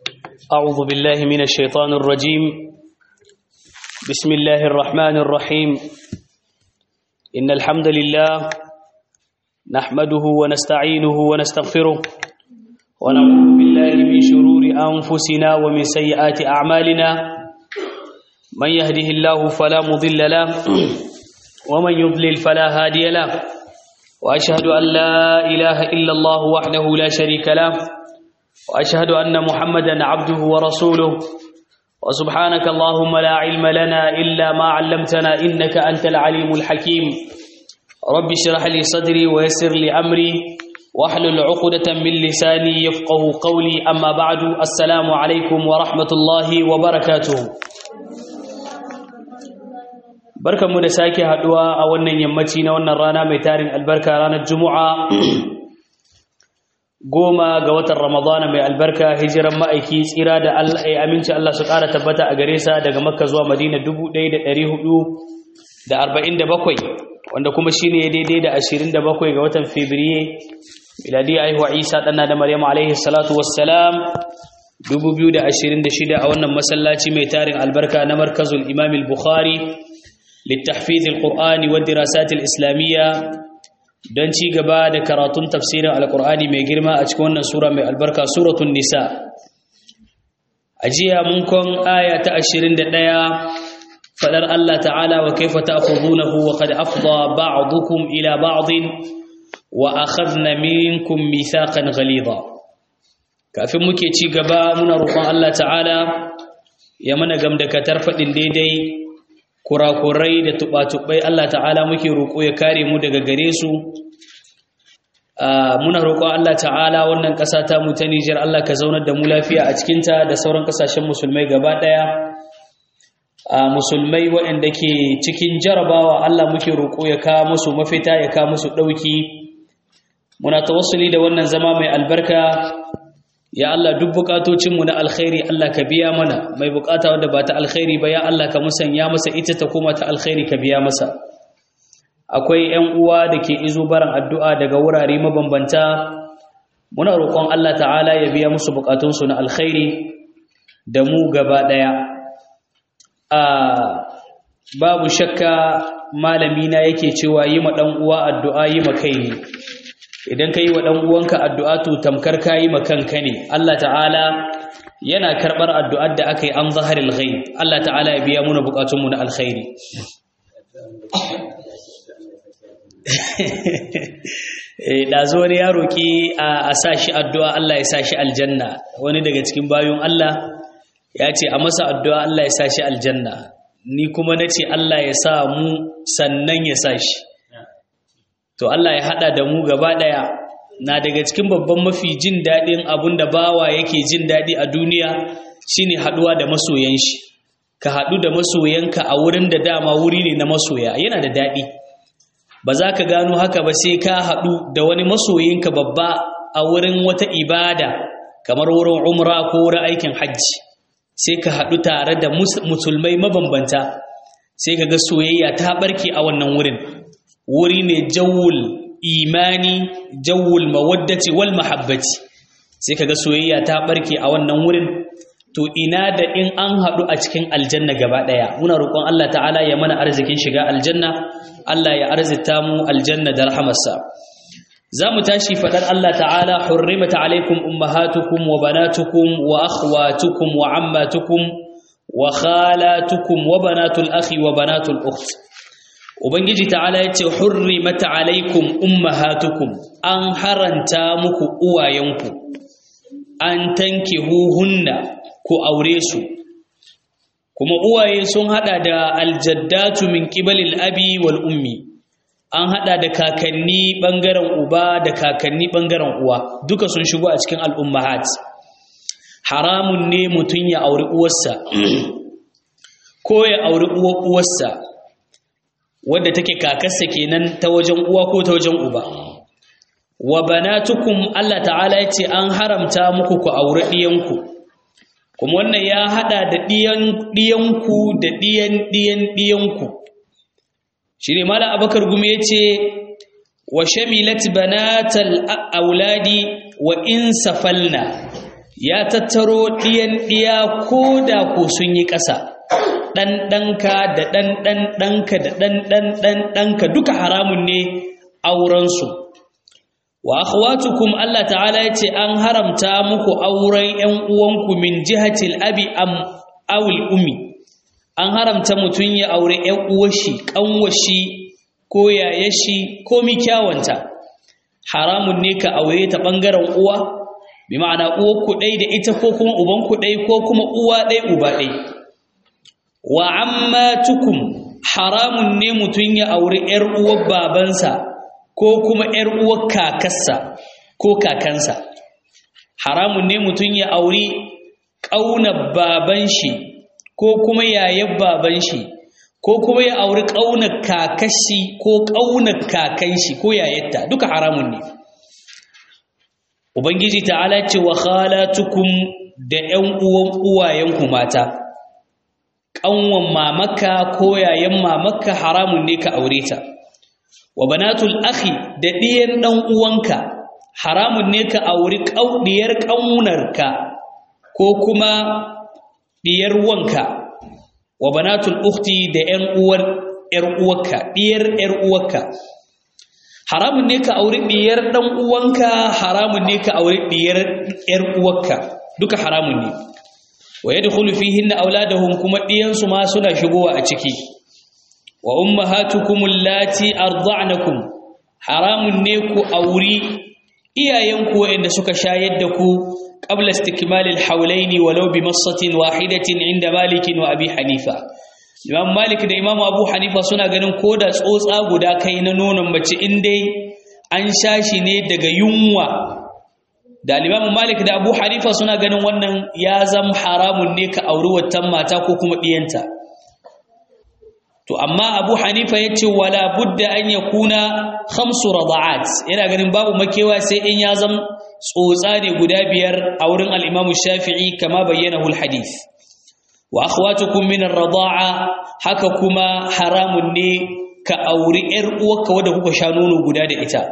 أعوذ بالله من الشيطان الرجيم بسم الله الرحمن الرحيم إن الحمد لله نحمده ونستعينه ونستغفره ونعوذ بالله من شرور أنفسنا ومن سيئات أعمالنا من يهده الله فلا مضل له ومن يضلل فلا هادي له وأشهد أن لا إله إلا الله وحده لا شريك له وأشهد أن محمدا عبده ورسوله وسبحانك اللهم لا علم لنا إلا ما علمتنا إنك أنت العليم الحكيم رب اشرح لي صدري ويسر لي أمري واحلل عقدة من لساني يفقه قولي أما بعد السلام عليكم ورحمة الله وبركاته barkanmu da sake haduwa a wannan yammaci na wannan rana mai tarin albarka ranar juma'a goma ga watan ramadana mai albarka hijiran ma'aiki tsira da aminci Allah su ƙara tabbata a gare sa daga makka zuwa madina 1447 wanda kuma shine daidai da 27 ga watan fabriye miladi aihuwa isa ɗanna da maryam alaihi salatu wassalam 2026 a wannan masallaci mai tarin albarka na markazul imam al-bukhari littahfiz al-qur'ani wa dirasat al-islamiyya don ci gaba da karatun tafsirin alkur'ani mai girma a cikin wannan sura mai albarka suratun nisa a jiya mun kon aya ta 21 fadar Allah ta'ala wa kaifa ta'khudunahu wa qad afdha ba'dukum ila ba'din wa akhadna minkum mithaqan ghalidha kafin muke ci gaba muna roƙon Allah ta'ala ya mana gamdakatar fadin daidai kurakurai da tuba-tubai Allah ta'ala muke roƙo ya kare mu daga gare su muna roƙo Allah ta'ala wannan ƙasa ta mu ta Nijar Allah ka zaunar da mu lafiya a cikinta da sauran ƙasashen musulmai gaba ɗaya musulmai waɗanda ke cikin jarabawa Allah muke roƙo ya kawo musu mafita ya kawo musu ɗauki muna tawassuli da wannan zama mai albarka ya Allah duk bukatocinmu na alkhairi Allah ka biya mana mai bukata wanda ba ta alkhairi ba ya Allah ka musanya masa ita ta koma ta alkhairi ka biya masa akwai ƴan uwa da ke izo baran addu'a daga wurare mabambanta muna roƙon Allah ta'ala ya biya musu bukatunsu na alkhairi da mu gaba ɗaya a babu shakka malami na yake cewa yi ma ɗan uwa addu'a yi ma kai ne idan ka yi wa ɗan uwanka addu'a to tamkar ka yi kanka ne Allah ta'ala yana karɓar addu'ar da aka yi an zaharil gai Allah ta'ala ya biya muna buƙatunmu na alkhairi ɗazo wani ya roƙi a sa shi addu'a Allah ya sa shi aljanna wani daga cikin bayan Allah ya ce a masa addu'a Allah ya sa shi aljanna ni kuma na ce Allah ya sa mu sannan ya sa shi to Allah ya hada da mu gaba daya na daga cikin babban mafi jin dadin abun da bawa yake jin dadi a duniya shine haduwa da masoyan shi ka hadu da masoyanka a wurin da dama wuri ne na masoya yana da dadi ba za ka gano haka ba sai ka hadu da wani masoyinka babba a wurin wata ibada kamar wurin umra ko wurin aikin hajji sai ka hadu tare da musulmai mabambanta sai ka ga soyayya ta barke a wannan wurin wuri ne jawul imani jawul mawaddati wal mahabbati sai kaga soyayya ta barke a wannan wurin to ina da in an haɗu a cikin aljanna gaba ɗaya muna roƙon Allah ta'ala ya mana arzikin shiga aljanna Allah ya arzita mu aljanna da rahamarsa za mu tashi faɗar Allah ta'ala hurrimat alaikum ummahatukum wa banatukum wa akhwatukum wa ammatukum wa khalatukum wa banatul akhi wa banatul ukht Ubangiji ta'ala ya ce, Hurri mata alaikum ummahatukum an haranta muku uwayenku, an tanke huhunna ku aure su, kuma uwaye sun hada da aljaddatu min ƙibalil abi wal ummi, an hada da kakanni ɓangaren uba da kakanni ɓangaren uwa, duka sun shigo a cikin al'ummahat. Haramun ne mutum ya auri uwarsa, ko ya auri uwarsa. wadda take kakarsa kenan ta wajen uwa ko ta wajen uba wa banatukum Allah ta'ala yace an haramta muku ku aure diyanku kuma wannan ya hada da diyan diyanku da diyan diyan diyanku shine mala abakar gume yace wa shamilat banatal auladi wa in safalna ya tattaro ɗiyan ɗiya ko da ko sun yi ƙasa ɗan ɗanka da ɗan ɗan ɗanka da ɗan ɗan ɗan ɗanka duka haramun ne aurensu wa akhwatukum Allah ta'ala yace an haramta muku auren ƴan uwanku min jihatil abi am awil ummi an haramta mutun ya aure ƴan uwashi kanwashi ko yayashi ko mi kyawanta haramun ne ka aure ta bangaren uwa bi ma'ana uwar ku dai da ita ko kuma uban ku dai ko kuma uwa dai uba dai wa ammatukum haramun ne mutun ya aure ƴar uwar babansa ko kuma ‘yar uwar kakarsa ko kakansa haramun ne mutum ya auri ƙaunar baban shi ko kuma yayan baban shi ko kuma ya auri ƙaunar kakashi ko ƙaunar kakan shi ko yayatta duka haramun ne ubangiji ta'ala ce wa khalatukum da ‘yan uwan uwayenku mata ƙanwan mamaka ko yayan mamaka haramun ne ka aure ta wa banatul akhi da diyan dan uwanka haramun ne ka auri diyar ƙaunarka ko kuma diyar wanka wa banatul ukhti da ƴan uwar ƴar uwarka diyar ƴar uwarka haramun ne ka auri diyar dan uwanka haramun ne ka auri diyar ƴar uwarka duka haramun ne wa yadkhulu fihinna auladuhum kuma diyansu ma suna shigowa a ciki wa ummahatukum allati arda'nakum haramun ne ku auri iyayenku wanda suka shayar da ku qabla istikmal alhawlayn walau bi massatin wahidatin inda malik wa abi hanifa imam malik da imam abu hanifa suna ganin koda tsotsa guda kai na nonon mace in dai an shashi ne daga yunwa da imam malik da abu hanifa suna ganin wannan ya zam haramun ne ka auri wattan mata ko kuma diyanta to amma abu hanifa ya ce wala budda an ya kuna hamsu rada'at yana ganin babu makewa sai in ya zam tsotsa ne guda biyar a wurin al'imamu shafi'i kama bayyana hul hadith wa akhwatukum min ar-rada'a haka kuma haramun ne ka auri ƴar uwarka wadda kuka sha nono guda da ita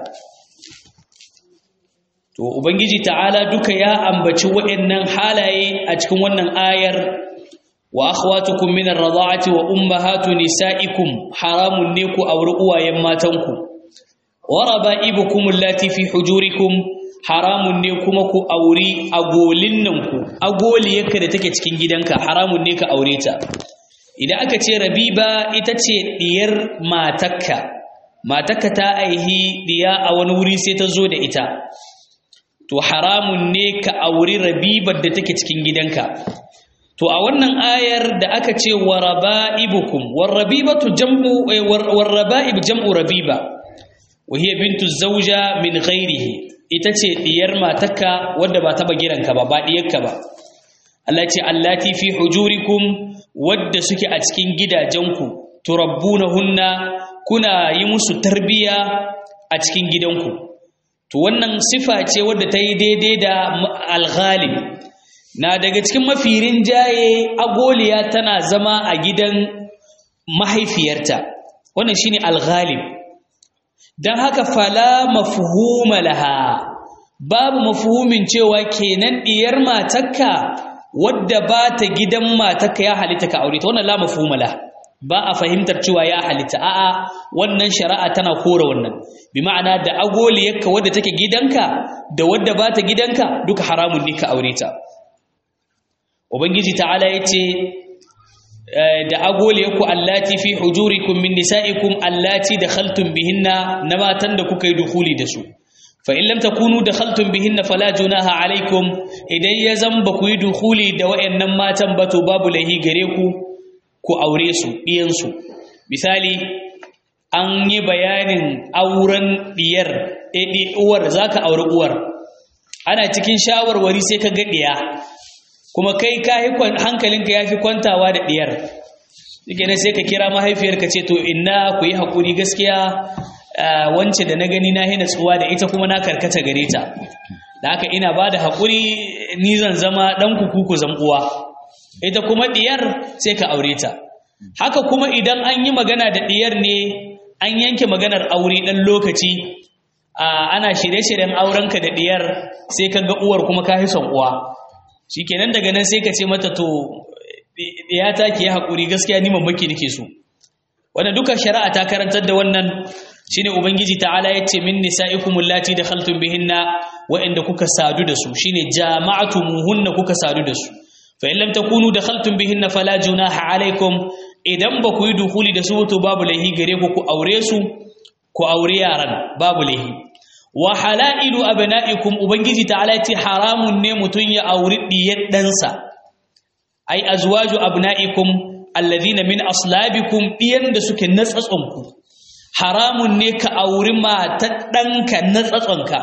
to ubangiji ta'ala duka ya ambaci waɗannan halaye a cikin wannan ayar وأخواتكم من الرضاعة وأمهات نسائكم حرام نيكو أو رؤوا يماتنكم وربائبكم اللاتي في حجوركم حرام نيكو مكو أوري أقولنكو أقولي يكد تكتكين جدنك حرام نيك أوريتا إذا أكت ربيبا إتتي دير ما تكا ما تكا تأيه ديا أو نوري ستزود إتا to haramun ne ka auri rabibar da take cikin gidanka to a wannan ayar da aka ce waraba'ibukum warabibatu jam'u waraba'ib jam'u rabiba wa hiya bintu zawja min ghairihi ita ce diyar matarka wadda ba ta bagiranka ba ba diyarka ba Allah ce allati fi hujurikum wadda suke a cikin gidajenku turabbunahunna kuna yi musu tarbiya a cikin gidanku to wannan sifa ce wadda ta yi daidai da al-ghalib na daga cikin mafi rinjaye agoliya tana zama a gidan mahaifiyarta wannan shine al-ghalib dan haka fala mafhuma laha babu mafhumin cewa kenan diyar matarka wadda ba ta gidan matarka ya halitta ka aure ta wannan la mafhuma laha ba a fahimtar cewa ya halitta a'a wannan shari'a tana kora wannan bi ma'ana da agoliyarka wadda take gidanka da wadda ba ta gidanka duka haramun ne ka aure ta ubangiji ta'ala yace da agole ku allati fi hujurikum min nisaikum allati dakhaltum bihinna na matan da kuka yi dukuli da su fa in lam takunu dakhaltum bihinna fala junaha alaikum idan ya zamba ku yi dukuli da wayannan matan ba to babu lahi gare ku ku aure su diyan su misali an yi bayanin auren diyar eh uwar zaka aure uwar ana cikin shawarwari sai ka ga diya kuma kai hankalinka ya fi kwantawa da ɗiyar yake ne sai ka kira mahaifiyarka ce to inna ku yi haƙuri gaskiya wance da na gani na hina tsuwa da ita kuma na karkata gare ta da haka ina ba da haƙuri ni zan zama ɗan kuku zan uwa ita kuma ɗiyar sai ka aure ta haka kuma idan an yi magana da ɗiyar ne an yanke maganar aure ɗan lokaci ana shirye-shiryen aurenka da ɗiyar sai ka ga uwar kuma ka fi son uwa shikenan daga nan sai ka ce mata to ya ta ke haƙuri gaskiya ni mamaki nake so wannan duka shari'a ta karantar da wannan shine ubangiji ta'ala yace min nisaikum allati dakhaltum bihinna wa'inda kuka sadu da su shine jama'atumuhunna kuka sadu da su fa in lam takunu dakhaltum bihinna fala junaha alaikum idan ba ku yi dukuli da su to babu laihi gare ku ku aure su ku aure yaran babu laihi wa halailu abna'ikum ubangiji ta'ala yace haramun ne mutun ya auri diyar dansa ai azwaju abna'ikum alladhina min aslabikum diyan da suke natsatsonku haramun ne ka auri matar ɗanka natsatsonka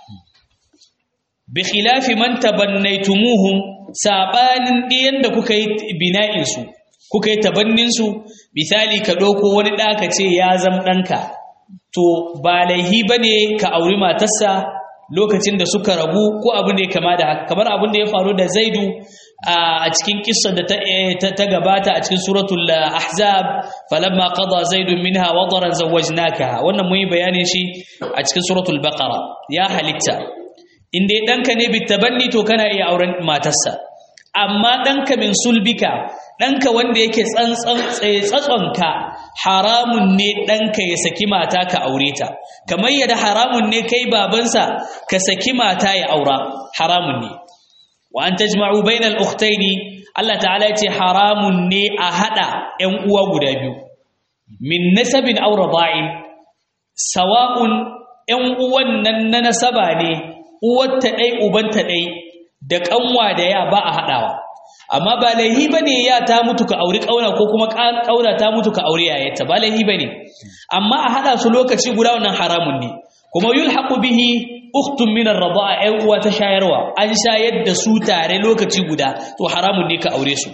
bi khilafi man tabannaytumuhum sabanin diyan da kuka yi bina'in su kuka yi tabannin su misali ka ɗauko wani ɗa ka ce ya zam ɗanka to ba laihi bane ka auri matarsa lokacin da suka rabu ko abin da ya kama da haka kamar abin da ya faru da zaidu a cikin kissa da ta gabata a cikin suratul ahzab falamma qada zaidun minha wadaran zawwajnaka wannan mun yi bayanin shi a cikin suratul baqara ya halitta in dai danka ne bitabanni to kana iya auren matarsa amma danka min sulbika danka wanda yake tsantsan tsatsonka haramun ne danka ya saki mata ka aure ta kamar yadda haramun ne kai babansa ka saki mata ya aura haramun ne wa an tajma'u bainal ukhtaini Allah ta'ala yace haramun ne a hada ƴan uwa guda biyu min nasabin aw rada'in sawa'un ƴan uwan nan na nasaba ne uwar ta dai uban ta dai da kanwa da ya ba a hadawa amma ba laihi bane ya ta mutu ka auri kauna ko kuma kauna ta mutu ka auri yayarta ba laihi bane amma a hada su lokaci guda wannan haramun ne kuma yulhaqu bihi ukhtun min ar-rida'a ay uwa ta shayarwa an shayar da su tare lokaci guda to haramun ne ka aure su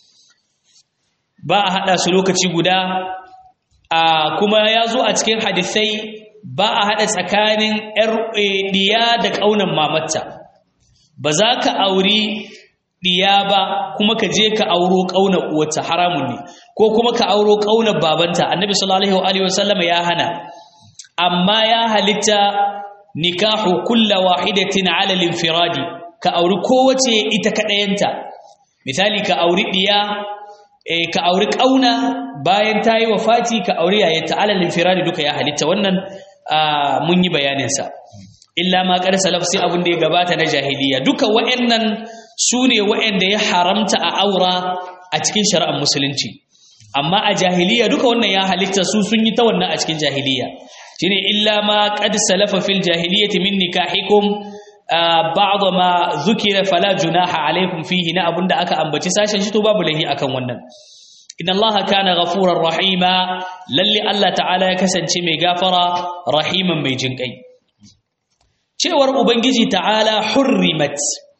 ba a hada su lokaci guda a kuma yazo a cikin hadisai ba a hada tsakanin yar diya da kaunan mamatta ba za ka auri diya ba kuma ka je ka auro kaunar uwarta haramun ne ko kuma ka auro kaunar babanta annabi sallallahu alaihi wasallam ya hana amma ya halitta nikahu kulla wahidatin ala al-infiradi ka auri kowace ita kadayanta misali ka auri diya eh ka auri kauna bayan tayi wafati ka auri yayanta ala al-infiradi duka ya halitta wannan mun yi bayanin sa illa ma qad salaf sai abun da ya gabata na jahiliya duka wayannan sune wayanda ya haramta a aura a cikin shari'ar musulunci amma a jahiliya duka wannan ya halitta su sun yi ta wannan a cikin jahiliya shine illa ma qad salafa fil jahiliyyati min nikahikum ba'd ma zukira fala junaha alaykum fihi na abunda aka ambaci sashen shi to babu lahi akan wannan inna allaha kana ghafurar rahima lalle allah ta'ala ya kasance mai gafara rahiman mai jinkai cewar ubangiji ta'ala hurrimat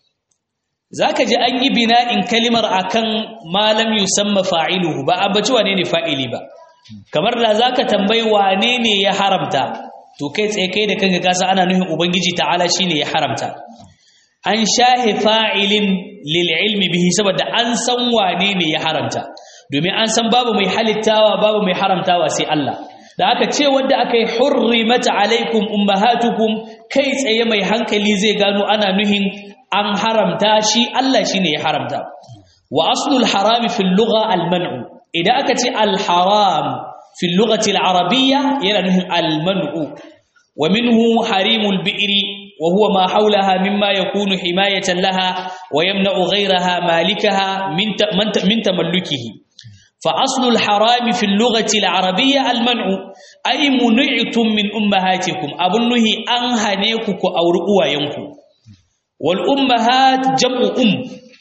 zaka ji an yi bina'in kalimar akan malam yusamma fa'iluhu ba abaci wane ne fa'ili ba kamar da zaka tambayi wane ne ya haramta to kai tsaye kai da kanka kasa ana nufin ubangiji ta'ala shine ya haramta an shahi fa'ilin lil ilmi bihi saboda an san wane ne ya haramta domin an san babu mai halittawa babu mai haramtawa sai Allah da aka ce wanda aka yi hurrimat alaikum ummahatukum kai tsaye mai hankali zai gano ana nuhin an haramta shi Allah shine ya haramta wa aslul harami fil lugha al man'u idan aka ce al-haram fi lughati al-arabiyya yana nufin al-man'u wa minhu harimul bi'ri wa huwa ma hawlaha mimma yakunu himayatan laha wa yamna'u ghayraha malikaha min min tamallukihi fa aslu al-haram fi lughati al-arabiyya al-man'u ay mun'itum min ummahatikum abun nuhi an hane ku ku auri uwayenku wal ummahat jam'u um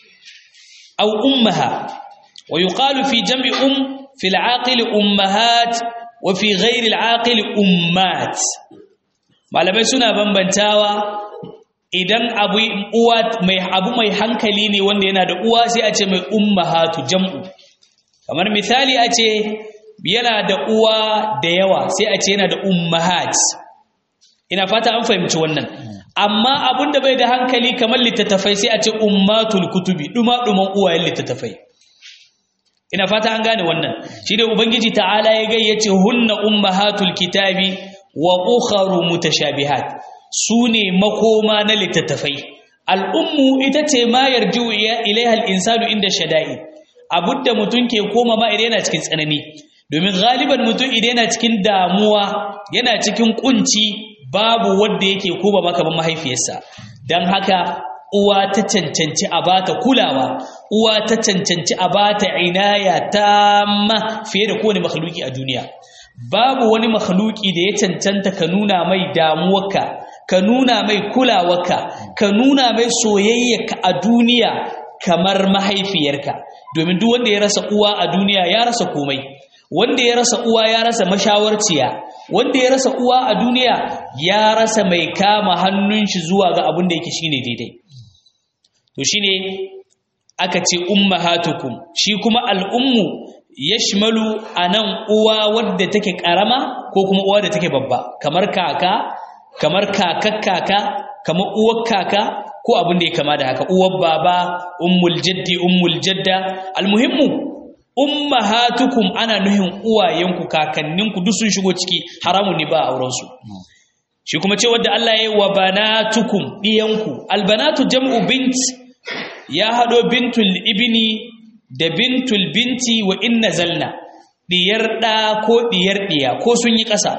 aw ummaha ويقال في جمع أم في العاقل أمهات وفي غير العاقل أمات malamai suna bambantawa idan abu uwa mai abu mai hankali ne wanda yana da uwa sai a ce mai ummahatu jam'u kamar misali a ce yana da uwa da yawa sai a ce yana da ummahat ina fata an fahimci wannan amma abun da bai da hankali kamar littattafai sai a ce ummatul kutubi duma duman uwayen littattafai ina fata an gane wannan shi ne ubangiji ta'ala ya gayyace hunna ummahatul kitabi wa ukharu mutashabihat su ne makoma na littattafai al'ummu ita ce ma yarju ilaiha al-insanu inda shada'i abudda mutum ke koma ma idan yana cikin tsanani domin galiban mutum idan yana cikin damuwa yana cikin kunci babu wanda yake koma maka ban mahaifiyarsa dan haka uwa ta cancanci a bata kulawa uwa ta cancanci a bata inaya tamma fiye da kowane makhluki a duniya babu wani makhluki da ya cancanta ka nuna mai damuwarka ka nuna mai kulawarka ka nuna mai soyayyarka a duniya kamar mahaifiyarka domin duk wanda ya rasa uwa a duniya ya rasa komai wanda ya rasa uwa ya rasa mashawarciya wanda ya rasa uwa a duniya ya rasa mai kama hannun shi zuwa ga abin da yake shine daidai to shine aka ce ummahatukum shi kuma al'ummu yashmalu anan uwa wadda take karama ko kuma uwa da take babba kamar kaka kamar kakar kaka kamar uwar kaka ko abin da ya kama da haka uwar baba ummul jaddi ummul jadda almuhimmu ummahatukum ana nuhin uwayenku kakanninku duk sun shigo ciki haramun ne ba auren su shi kuma ce wanda Allah ya yi wa banatukum diyanku albanatu jam'u bint ya hado bintul ibni da bintul binti wa inna zalna diyar da ko diyar diya ko sun yi ƙasa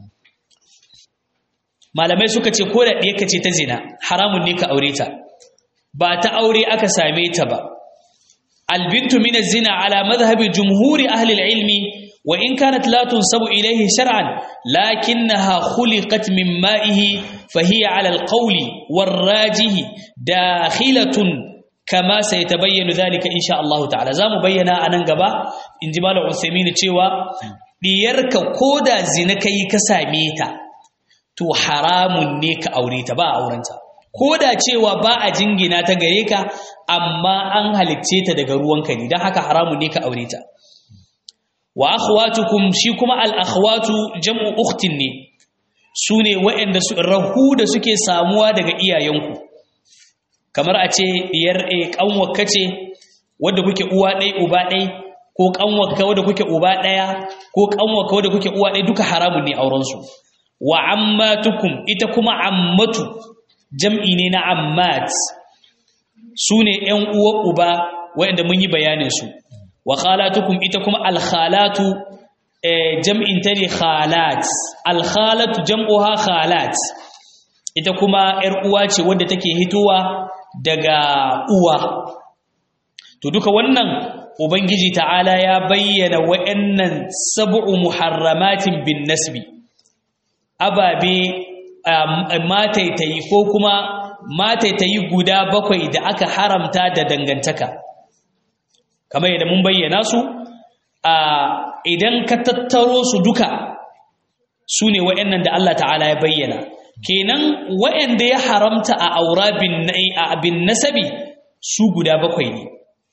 malamai suka ce ko da ɗiyarka ce ta zina haramun ne ka aure ta ba ta aure aka same ta ba albintu min zina ala madhhabi jumhuri ahli ilmi wa in kanat la tunsabu ilayhi shar'an lakinnaha khuliqat min ma'ihi fa hiya ala alqawli warrajihi dakhilatun kama sayatabayyanu dhalika insha Allah ta'ala zamu bayyana anan gaba inji malam Usaimin cewa diyarka koda zina kai ka same ta to haramun ne ka aure ta ba aurenta ko da cewa ba a jingina ta gare ka amma an halicce ta daga ruwanka ne don haka haramun ne ka aure ta wa akhwatukum shi kuma al akhwatu jam'u ukhtin ne su ne waɗanda su rahu da suke samuwa daga iyayenku kamar a ce diyar a kanwakka ce wadda kuke uwa ɗai uba ɗai ko kanwakka wadda kuke uba ɗaya ko kanwakka wadda kuke uwa ɗai duka haramun ne aurensu wa ammatukum ita kuma ammatu jam'i ne na ammat su ne ‘yan uwa uba waɗanda mun yi bayaninsu wa khalatukum ita kuma alkhalatu jam'in ta ne khalat alkhalatu jam'uha khalat ita kuma ‘yar uwa ce wadda take hitowa daga uwa to duka wannan ubangiji ta'ala ya bayyana wa'yannan sab'u muharramatin bin nasbi ababe mataitayi ko kuma mataitayi guda bakwai da aka haramta da dangantaka kamar yadda mun bayyana su idan ka tattaro su duka su ne wa'annan da Allah ta'ala ya bayyana kenan wa'anda ya haramta a aura bin nasabi su guda bakwai ne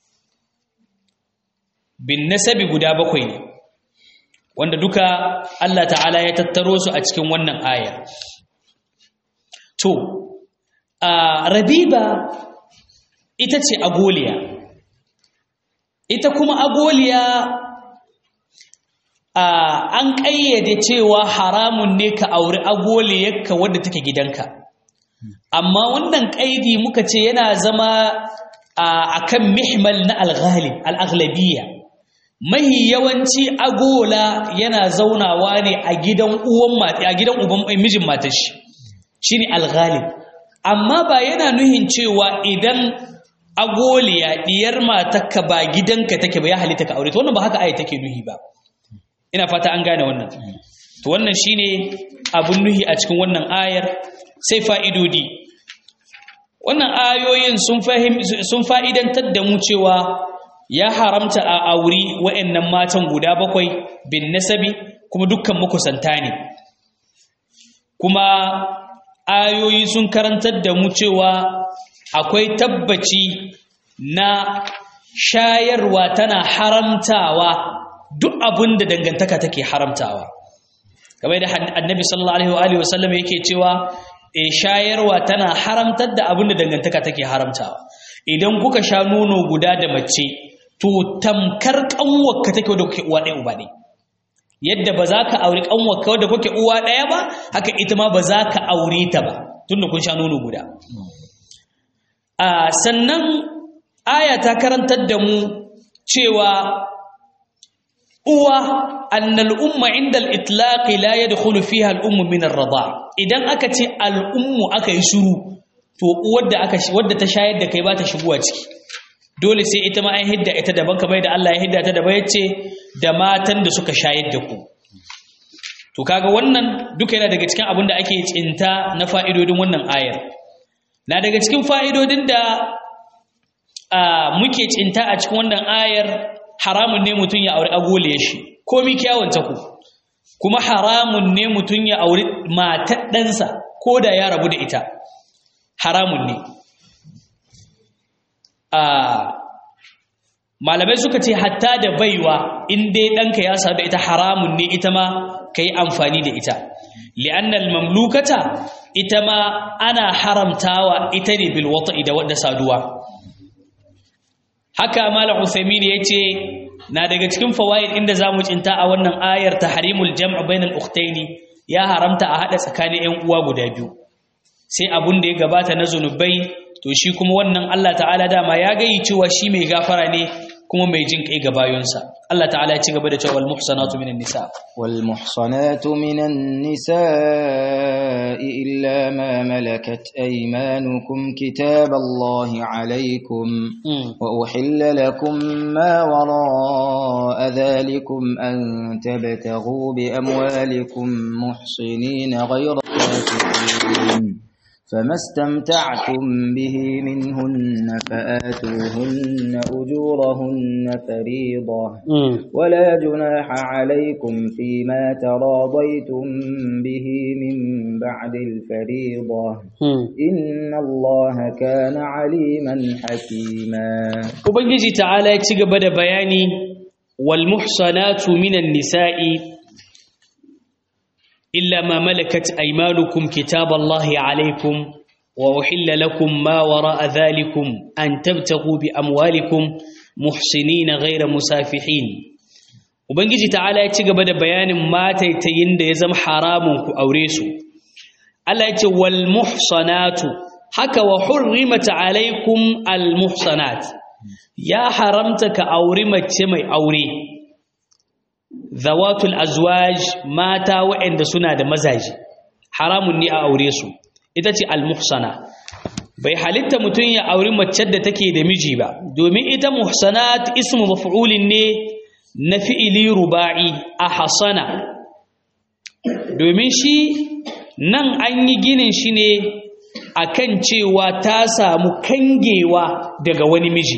bin nasabi guda bakwai ne wanda duka Allah ta'ala ya tattaro su a cikin wannan aya to rabiba ita ce agoliya ita kuma agoliya an ƙayyade cewa haramun ne ka auri agoliyarka wadda take gidanka amma wannan ƙaidi muka ce yana zama a kan mihmal na alghalib al'aglabiya mahi yawanci agola yana zaunawa ne a gidan uwan a gidan uban mijin matar shi shine alghalib amma ba yana nuhin cewa idan agoliya diyar matarka ba gidanka take ba ya halitta ka aure to wannan ba haka ayi take nuhi ba ina fata an gane wannan to wannan shine abun nuhi a cikin wannan ayar sai fa'idodi wannan ayoyin sun fahim sun fa'idantar da mu cewa ya haramta a auri wa'annan matan guda bakwai bin nasabi kuma dukkan makusanta ne kuma ayoyi sun karantar da mu cewa akwai tabbaci na shayarwa tana haramtawa duk abin da dangantaka take haramtawa kamar da annabi sallallahu alaihi wa sallam yake cewa e shayarwa tana haramtar da abin da dangantaka take haramtawa idan kuka sha nono guda da mace to tamkar kanwarka take wadda kuke uwa ɗaya uba ɗaya yadda ba za ka auri kanwarka wadda kuke uwa ɗaya ba haka ita ma ba za ka aure ta ba tunda kun sha nono guda a sannan aya ta karantar da mu cewa uwa annal umma inda al-itlaq la yadkhulu fiha al-ummu min ar-rida idan aka ce al-ummu aka yi shiru to uwar da aka wadda ta shayar da kai ba ta shigowa ciki dole sai ita ma an hidda ita daban kamar da Allah ya hidda ta daban yace da matan da suka shayar da ku to kaga wannan duka yana daga cikin abin da ake tsinta na fa'idodin wannan ayar na daga cikin fa'idodin da muke tsinta a cikin wannan ayar haramun ne mutum ya auri agole shi komi kyawunta ku kuma haramun ne mutum ya auri matar ɗansa ko da ya rabu da ita haramun ne malamai suka ce hatta da baiwa in dai ɗanka ya sadu da ita haramun ne ita ma ka yi amfani da ita li'annal mamlukata ita ma ana haramtawa ita ne bilwata da wadda saduwa haka malam Uthaymeen yace na daga cikin fawaid inda zamu cinta a wannan ayar tahrimul jam' bainal ukhtaini ya haramta a hada tsakanin ƴan uwa guda biyu sai abun da ya gabata na zunubai to shi kuma wannan Allah ta'ala dama ya gayi cewa shi mai gafara ne kuma mai jin kai ga bayonsa Allah ta'ala ya ci gaba da cewa wal muhsanatu minan nisa wal muhsanatu minan nisa illa ma malakat aymanukum kitaballahi alaykum wa uhilla lakum ma wara'a dhalikum an tabtaghu bi amwalikum muhsinina ghayra kafirin فما استمتعتم به منهن فآتوهن أجورهن فريضة ولا جناح عليكم فيما تراضيتم به من بعد الفريضة إن الله كان عليما حكيما وبنجي تعالى يتشغب بياني والمحصنات من النساء إلا ما ملكت أيمانكم كتاب الله عليكم وأحل لكم ما وراء ذلكم أن تبتغوا بأموالكم محسنين غير مسافحين وبنجي تعالى يتشغب بيان ما تيتين ده يزم حرامك أو ريسو الله يتي والمحصنات حكى وحرمت عليكم المحصنات يا حرمتك أورمت مي أوري zawatul azwaj mata waɗanda suna da mazaji haramun ne a aure su ita ce almuhsana bai halitta mutum ya auri mace da take da miji ba domin ita muhsanat ismu maf'ulin ne na fi'ili ruba'i a hasana domin shi nan an yi ginin shi ne akan cewa ta samu kangewa daga wani miji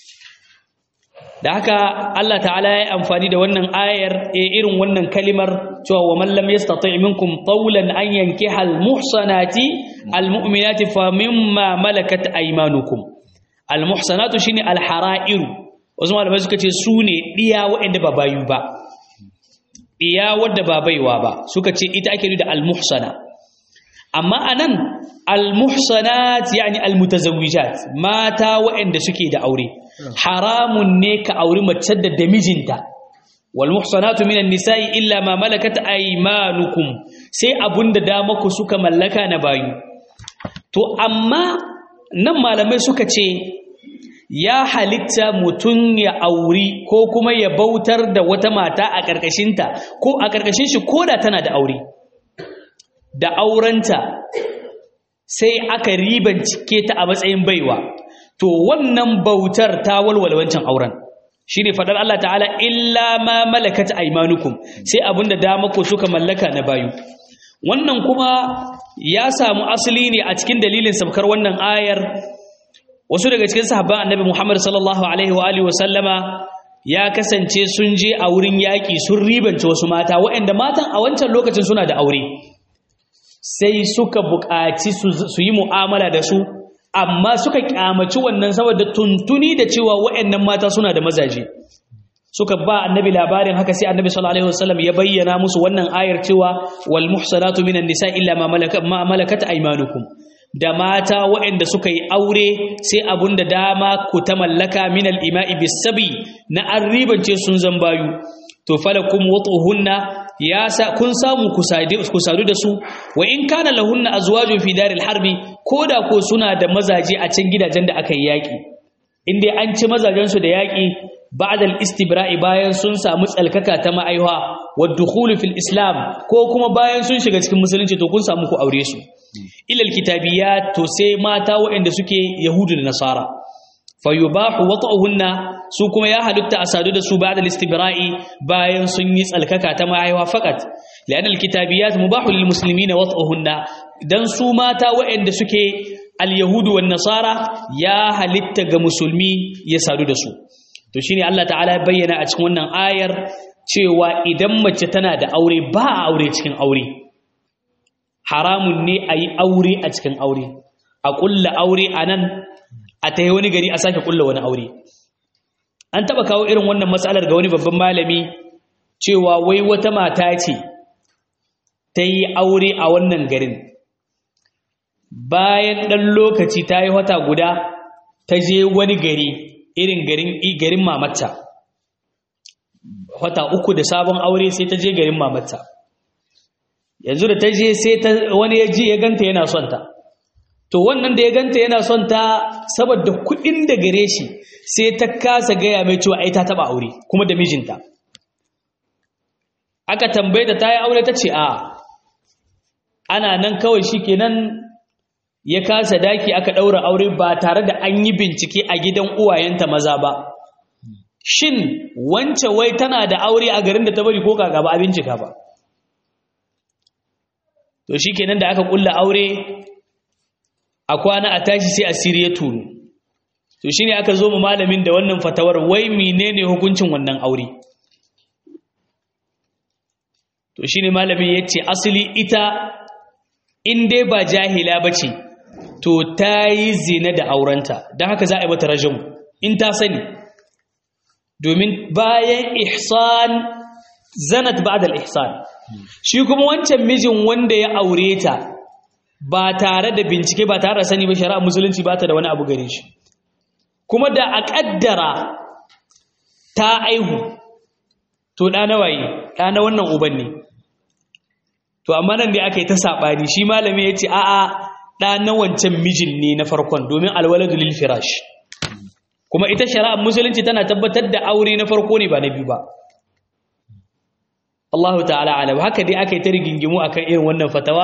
da haka Allah ta'ala ya amfani da wannan ayar irin wannan kalimar cewa wa man lam yastati' minkum tawlan an yankiha al-muhsanati al-mu'minati fa mimma malakat aymanukum al-muhsanatu shine al-hara'iru wasu malamai suka ce su ne diya waɗanda ba bayu ba diya wadda ba baiwa ba suka ce ita ake da al-muhsana amma anan al-muhsanat yani al-mutazawwijat mata waɗanda suke da aure haramun ne ka auri mace da damijinta wal muhsanatu minan nisa'i illa ma malakat aymanukum sai abunda da maku suka mallaka na bayu to amma nan malamai suka ce ya halitta mutum ya auri ko kuma ya bautar da wata mata a ƙarƙashinta ko a ƙarƙashin shi ko da tana da aure da aurenta sai aka ribancike ta a matsayin baiwa to wannan bautar ta walwala wancan auren shine fadar Allah ta'ala illa ma malakat aymanukum sai abinda dama ko suka mallaka na bayu wannan kuma ya samu asali ne a cikin dalilin sabkar wannan ayar wasu daga cikin sahabban annabi Muhammad sallallahu alaihi wa alihi wa sallama ya kasance sun je a wurin yaƙi sun ribance wasu mata waɗanda matan a wancan lokacin suna da aure sai suka buƙaci su yi mu'amala da su amma suka kyamaci wannan saboda tuntuni da cewa waɗannan mata suna da mazaje suka ba annabi labarin haka sai annabi sallallahu alaihi wasallam ya bayyana musu wannan ayar cewa wal muhsanatu minan nisa illa ma malakat ma malakat aymanukum da mata waɗanda suka yi aure sai abunda dama ku ta mallaka minal ima'i bisabi na an ribance sun zambayu to falakum wutuhunna ya sa kun samu ku sadu da su wa in kana lahunna azwajun fi daril harbi koda ko suna da mazaje a can gidajen da aka yi yaki in dai an ci mazajen su da yaki ba'da al-istibra'i bayan sun samu tsalkaka ta ma'aiwa wa dukhulu fil islam ko kuma bayan sun shiga cikin musulunci to kun samu ku aure su ilal kitabiyat to sai mata waɗanda suke yahudu da nasara fayubahu wata'uhunna su kuma ya halitta a sadu da su ba'da al-istibra'i bayan sun yi tsalkaka ta mahaifa faqat li'anna al-kitabiyat mubahu lil muslimina wata'uhunna dan su mata waɗanda suke al-yahudu wan nasara ya halitta ga musulmi ya sadu da su to shine Allah ta'ala ya bayyana a cikin wannan ayar cewa idan mace tana da aure ba a aure cikin aure haramun ne a yi aure a cikin aure a ƙulla aure a nan a ta wani gari a sake ƙulla wani aure an taɓa kawo irin wannan matsalar ga wani babban malami cewa wai wata mata ce ta yi aure a wannan garin bayan ɗan lokaci ta yi wata guda ta je wani gari irin garin mamata wata uku da sabon aure sai ta je garin mamata yanzu da ta je sai wani ya ji ya ganta yana son ta to wannan da ya ganta yana son ta saboda kuɗin da gare shi sai ta kasa gaya mai cewa ai ta taba aure kuma da mijinta aka tambaye ta ta yi aure ta ce a ana nan kawai shi kenan ya kasa daki aka ɗaura aure ba tare da an yi bincike a gidan uwayenta maza ba shin wance wai tana da aure a garin da ta bari ko kaka ba a bincika ba to shi kenan da aka kulla aure a kwana a tashi sai asiri ya tunu to shine aka zo mu malamin da wannan fatawar wai menene hukuncin wannan aure to shine malamin yace asali ita in dai ba jahila bace to tayi zina da aurenta dan haka za a yi mata rajum in ta sani domin bayan ihsan zanat ba'da al-ihsan shi kuma wancan mijin wanda ya aure ta ba tare da bincike ba tare da sani ba shari'a musulunci ba ta da wani abu gare shi kuma da a ƙaddara ta aihu to ɗa na waye ɗa na wannan uban ne to amma nan da aka yi ta saɓani shi malami ya ce a'a ɗa na wancan mijin ne na farkon domin alwaladu lil firash kuma ita shari'ar musulunci tana tabbatar da aure na farko ne ba na biyu ba Allahu ta'ala alam haka dai aka yi ta rigingimu akan irin wannan fatawa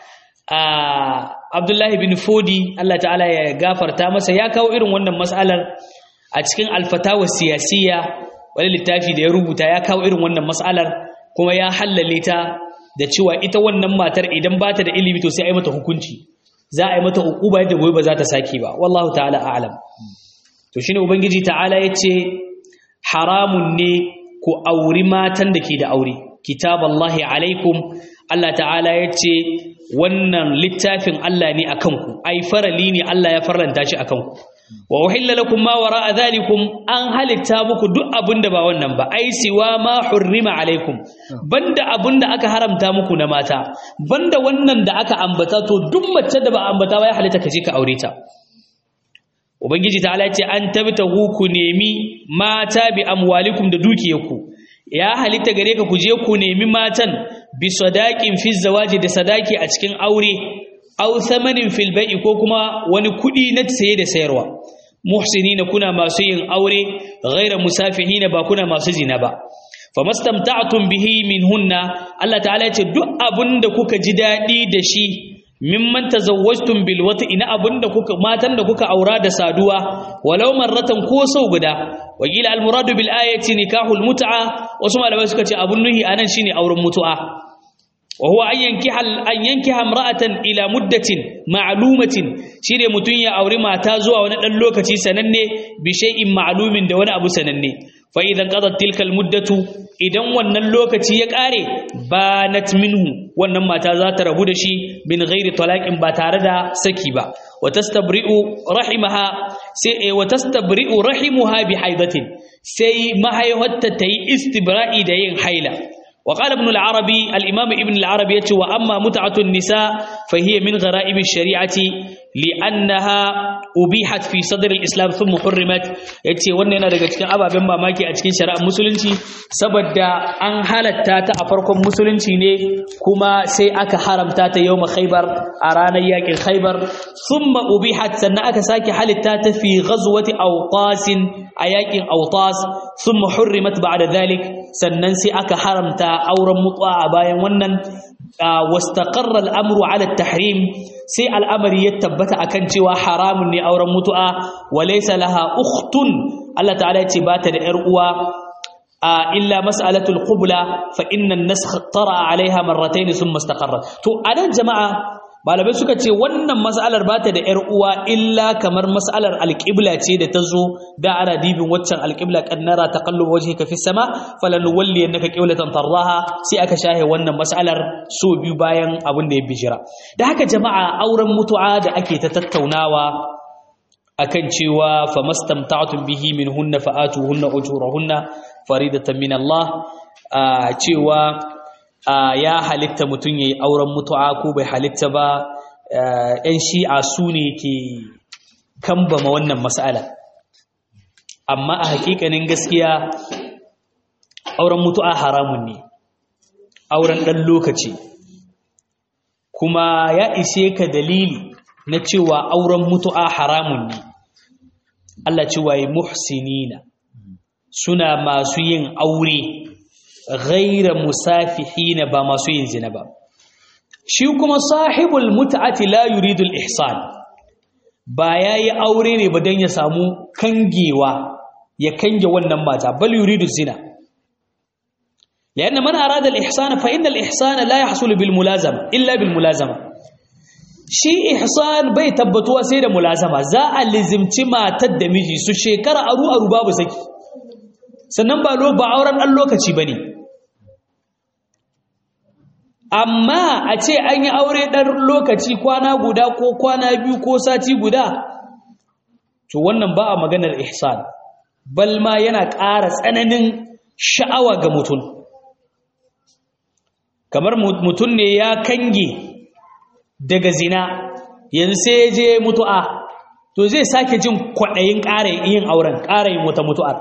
Abdullahi bin Fodi Allah ta'ala ya gafarta masa ya kawo irin wannan mas'alar a cikin alfatawa siyasiya wani littafi da ya rubuta ya kawo irin wannan mas'alar kuma ya hallale ta da cewa ita wannan matar idan ba ta da ilimi to sai a yi mata hukunci za a yi mata hukuba yadda gobe ba za ta sake ba wallahu ta'ala a'lam to shine ubangiji ta'ala yace haramun ne ku auri matan da ke da aure kitaballahi alaikum Allah ta'ala ya ce wannan littafin Allah ne a kanku ai farali ne Allah ya farlanta shi a kanku wa uhilla lakum ma wara'a dhalikum an halitta muku duk abinda ba wannan ba ai siwa ma hurrima alaikum banda abinda aka haramta muku na mata banda wannan da aka ambata to duk mace da ba ambata ba ya halitta ka je ka aure ta ubangiji ta'ala ya ce an tabtahu ku nemi mata bi amwalikum da dukiyarku ya halitta gare ka ku je ku nemi matan bi sadaqin fi zawaji da sadaki a cikin aure aw thamanin fil bai'i ko kuma wani kudi na saye da sayarwa muhsinina kuna masu yin aure ghaira musafihina ba kuna masu zina ba famastamta'tum bihi minhunna Allah ta'ala ya ce duk abinda kuka ji dadi da shi mimman tazawwajtum bil wat'i na abinda kuka matan da kuka aura da saduwa walau marratan ko sau guda wakila al muradu bil ayati nikahul mut'a wasu malamai suka ce abun nuhi anan shine auren mutu'a wa huwa an yankiha an yankiha imra'atan ila muddatin ma'lumatin shine mutun ya auri mata zuwa wani dan lokaci sananne bi shay'in ma'lumin da wani abu sananne fa idan qadat tilka al muddatu idan wannan lokaci ya kare banat minhu wannan mata za ta rabu da shi bin ghairi talaqin ba tare da saki ba wa tastabri'u rahimaha sai wa tastabri'u rahimuha bi haidatin sai mahaihatta tayi istibra'i da yin haila wa qala ibn al-arabi al-imam ibn al-arabi yace wa amma mut'atu an-nisa fa hiya min gharaib ash-shari'ati li'annaha ubihat fi sadr al-islam thumma hurrimat yace wannan yana daga cikin ababen mamaki a cikin shari'ar musulunci saboda an halatta ta a farkon musulunci ne kuma sai aka haramta ta yawma khaybar a ranar yakin khaybar thumma ubihat sannan aka sake halitta ta fi ghazwati awqas a yakin awtas thumma hurrimat ba'da dhalik sannan sai aka haramta auren mutuwa a bayan wannan wastaqarra al-amru ala at-tahrim sai al'amari ya tabbata akan cewa haramun ne auren mutu'a walaysa laha ukhtun Allah ta'ala ya ce ba ta da ‘yar uwa a illa mas'alatul qubla fa inna an-nasakh tara 'alayha marratayn thumma istaqarra to anan jama'a malamai suka ce wannan mas'alar ba ta da ‘yar uwa illa kamar mas'alar alƙibla ce da ta zo da ana dibin waccan alƙibla kannara taqallub wajhika fi sama falanuwalli annaka qiblatan tarraha sai aka shahe wannan mas'alar so biyu bayan abin da ya bijira da haka jama'a auren mutu'a da ake ta tattaunawa akan cewa famastamta'tum bihi minhunna fa'atuhunna ujurahunna faridatan min Allah cewa ya halitta mutum yayi auren mutu'a ko bai halitta ba yan shi'a su ne ke kambama wannan mas'ala amma a hakikanin gaskiya auren mutu'a haramun ne auren ɗan lokaci kuma ya ishe ka dalili na cewa auren mutu'a haramun ne Allah cewa yi muhsinina suna masu yin aure ghaira musafihina ba masu yin zina ba shi kuma sahibul mut'ati la yuridu al-ihsan ba yayi aure ne ba dan ya samu kangewa ya kange wannan mata bal yuridu zina لأن من أراد الإحسان فإن الإحسان لا يحصل بالملازمة إلا بالملازمة shi ihsan bai tabbatuwa sai da mulazama za a lizimci matar da miji su shekara aru aru babu saki sannan ba ba auren ɗan lokaci bane amma a ce an yi aure ɗan lokaci kwana guda ko kwana biyu ko sati guda to wannan ba a maganar ihsan bal ma yana ƙara tsananin sha'awa ga mutum kamar mutum ne ya kange daga zina yanzu sai je mutu'a to zai sake jin kwaɗayin ƙara yin auren ƙara yin wata mutu'ar